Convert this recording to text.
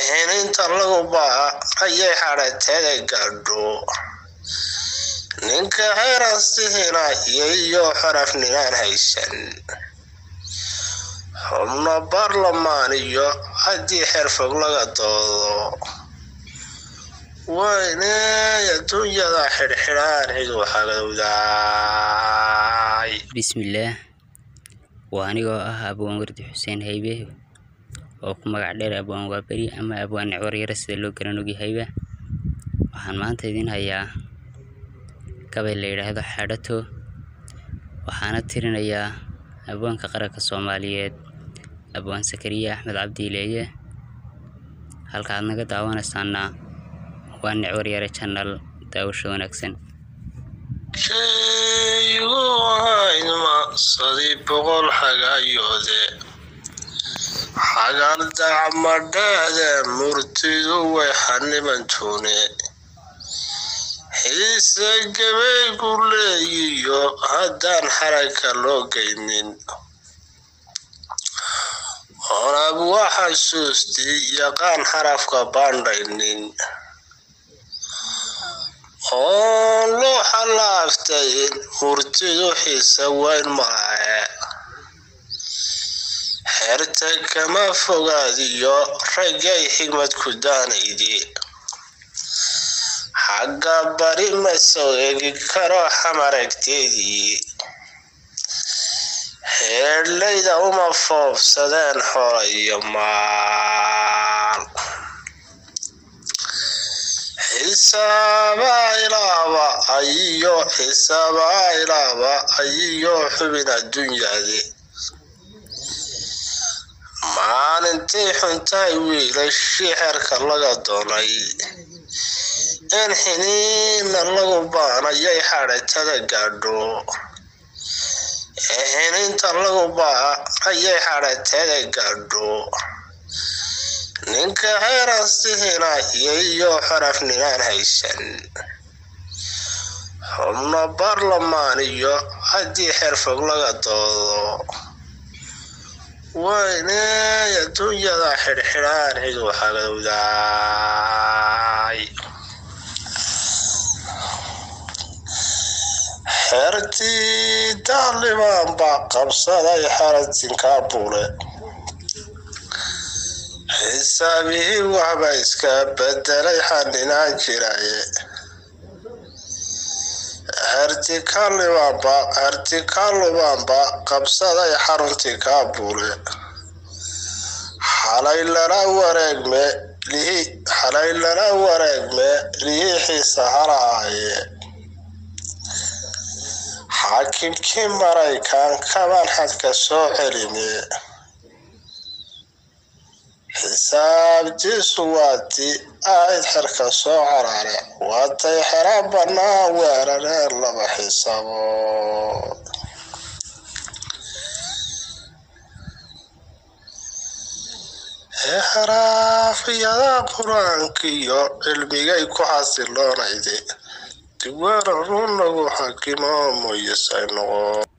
eheninta lagu baa ayay xadhateeda gaadho ninka heerastihina iyo xarafninaan haysan xubno baarlamaan iyo haddii xerfog laga doodo waynay adduunyada xidhxidhaan cidu xagowdaay bismillaah waa anigoo ah abwaan wardi xuseen haybe oo ku magac dheer abwaan waaberi ama abwaan nicwaryare sida loo garan ogyahayba waxaan maanta idiin hayaa gabay la yidhaahdo xadhato waxaana tirinayaa abwaanka qaranka soomaaliyeed abwaan sakariye axmed cabdiileeye halka aad naga daawanaysaana waa nicwaryare janal daawasho wanaagsan shaygu haydma sadii boqol xagayoode xagal dacmadheede murtidu way xanibantuune xiise gabaygu leeyiyo haddaan xaragka loo geynin oonab waa xasuustii yaqaan xarafka baandhaynin oon loo xalaaftayn murtidu xiise weyn malahe xerta kama fogaadiyo raggay xigmad ku daanaydi xagga bari ma soo egi karo xamaragteedii heedhlayda uma foobsadeen xoola iyo maal xisaaba ilaaba ayiyo xisaaba ilaaba ayiyo xubin adduunyade maalintii xuntahay wiilashii xerka laga doonay in xiniina lagu baanayay xadhatada gaadho eheninta lagu baa ayay xadhatada gaadho ninka heerastihina iyo xarafninaan haysan xubno baarlamaan iyo haddii xerfog laga doodo waynay adduunyada xidhxidhaan cidu xagowdaay xertii daalimaan baa qabsaday xaratinkaabule xisaabihii waxba iska bedelay xaninaan jiraye hertikalubaanba qabsaday xaruntii kaabule xalay lala wareegme xalay lala wareegme lihiixiisa halahaaye xaakimkii maraykan kaban xadka soo celine xisaabtiisu waatii ahayd xerka soo caraare waatay xera bannaan weerareen laba xisabood heraafyada qur-aankiyo cilmigay ku xasiloonayde diwaana run lagu xakimo moyesay noqo